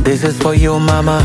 This is for you mama.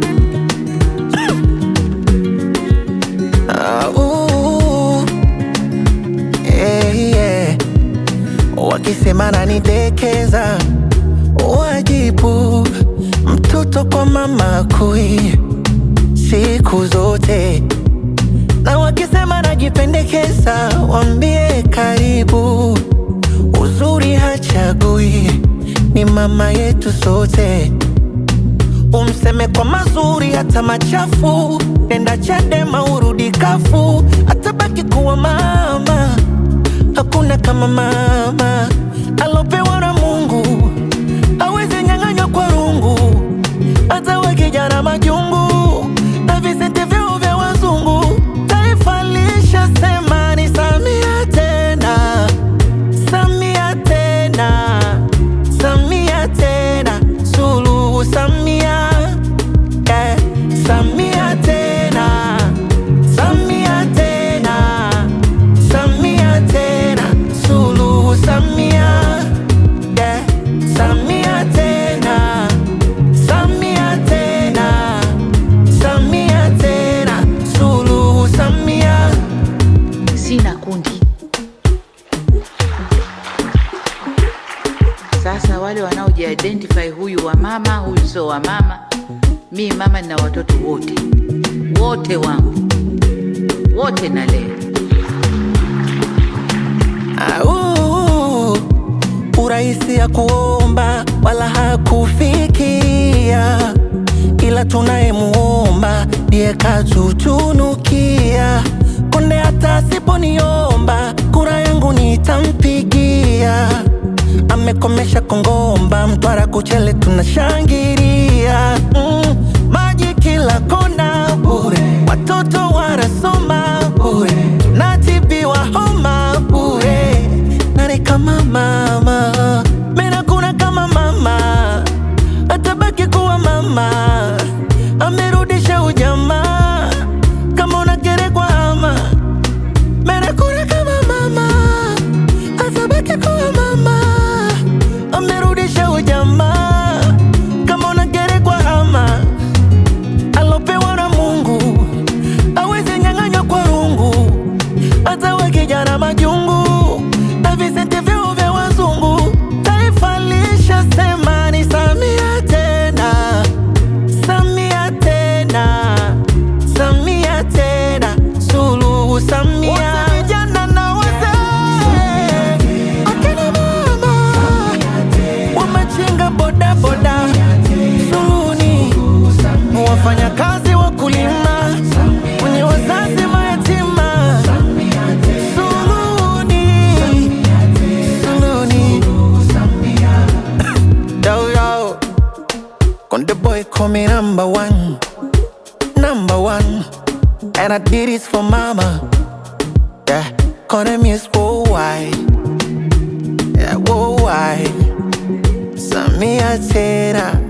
Ah, ooh. Yeah, yeah. Wakisema nanidekeza, wajibu mtoto kwa mama kui siku zote, na wakisema najipendekeza, wambie karibu. Uzuri hachagui, ni mama yetu sote. Umseme kwa mazuri hata machafu, nenda Chadema urudi kafu, atabaki kuwa mama. Hakuna kama mama alopewa na Mungu, aweze nyang'anywa kwa rungu, hata wakijana majungu na visente vyao vya wazungu. Taifa lishasema ni Samia tena, Samia tena, Samia tena, Suluhu Samia, eh, Samia tena, Samia tena, Samia tena, Suluhu Samia, eh, Samia tena, Samia tena, Samia tena, Suluhu Samia. Sina kundi. Sasa wale wanaojiidentify, huyu wa mama, huyu sio wa mama. Mi mama nina watoto wote wote wangu wote nalea. Au, urahisi ya kuomba wala hakufikia, ila tunayemuomba ndiye katutunukia. Konde hata asiponiomba kura yangu nitampigia. Amekomesha Kongomba, Mtwara, Kuchele tunashangilia. Mm, maji kila kona bure, watoto wanasoma bure, natibiwa homa bure. Nani kama mama? Mena kuna kama mama, atabaki kuwa mama. Amerudisha ujamaa, kama unagerekwa ama Mena kuna kama mama, atabaki kuwa mama. Amerudisha ujamaa, kama unagerekwa ama alopewa na Mungu aweze nyang'anywa kwa rungu, hata we kijana majungu na visente vyao vya wazungu. Taifa lishasema ni Samia tena, Samia tena, Samia tena, Suluhu Samia. Wote vijana na wazee, akina mama wamachinga bodaboda, Suluhuni wafanyakazi wakulima, wenye wazazi mayatima, Suluhuni, Suluhuni. Yo, yo. Konde boy call me number one, number one, and I did this for mama. Yeah, Konde miss worldwide, yeah worldwide. Samia tena